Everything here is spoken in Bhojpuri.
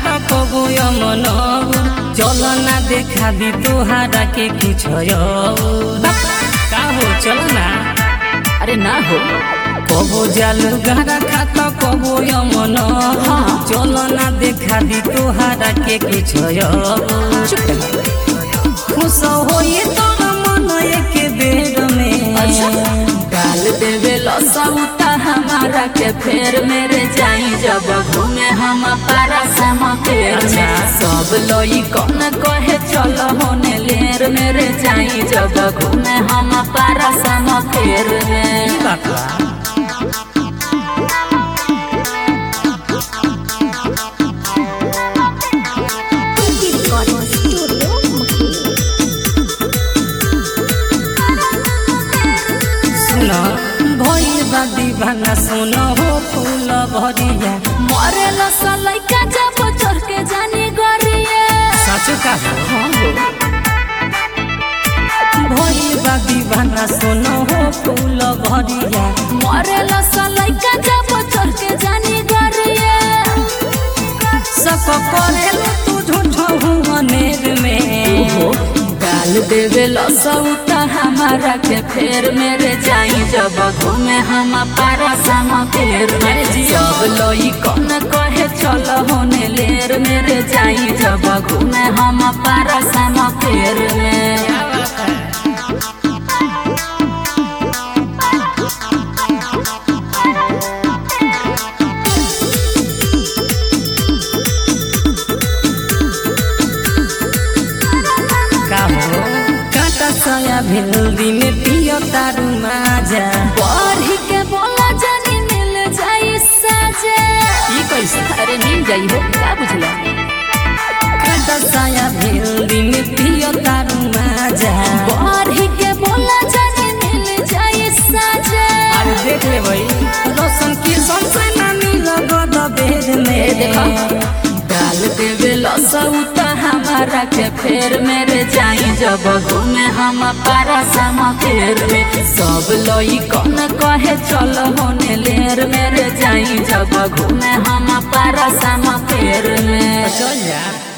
खाता कबो यमन चल ना देखा दी तोहारा के कुछ का हो चल ना अरे ना हो कबो जालू गहरा खाता कबो यमन चल ना देखा दी तोहारा के कुछ चुप रह खुश होई तोर मन एक बेर में अच्छा डाल देवे लसौता हमारा के फेर मेरे जाई जब घूमे हम पारा समकेर में अच्छा। सब लोई कौन कहे चल होने लेर मेरे जाई जब घूमे हम पारा समकेर में बात बा सुन भइल बा दीवाना सुन हो फूल भरिया मरे लसलैका जब चढ़ के जानी गरिए साचो का हो हाँ हो भइल बा दीवाना सुन हो फूल भरिया मरे लसलैका जब चढ़ के जानी गरिए सक करेलु तू झूठो हुआ नेर में डाल देवे लसौता हमारा के फेर मेरे जाई जब घूमे हम पारा समकेर में सब लोई कौन कहे चल होने लेर मेरे जाई जब घूमे हम पारा समकेर में का हो काटा सया भिल्दी में पियो तारू माजा बढ़ी के बोला जानी मिल जाई साजे ई कैसे अरे मिल जाई हो का बुझला काटा सया भिल्दी में पियो तारू माजा बढ़ी के बोला जानी मिल जाई साजे अरे देख ले भाई रोशन की सबसे नानी लगद बेर में देखा। डाल देवे लसौता हमारा के फेर मेरे जाई जब घूमे हम पारा समकेर में सब लोई कौन कहे चल होने लेर मेरे जाई जब घूमे हम पारा समकेर में चल जा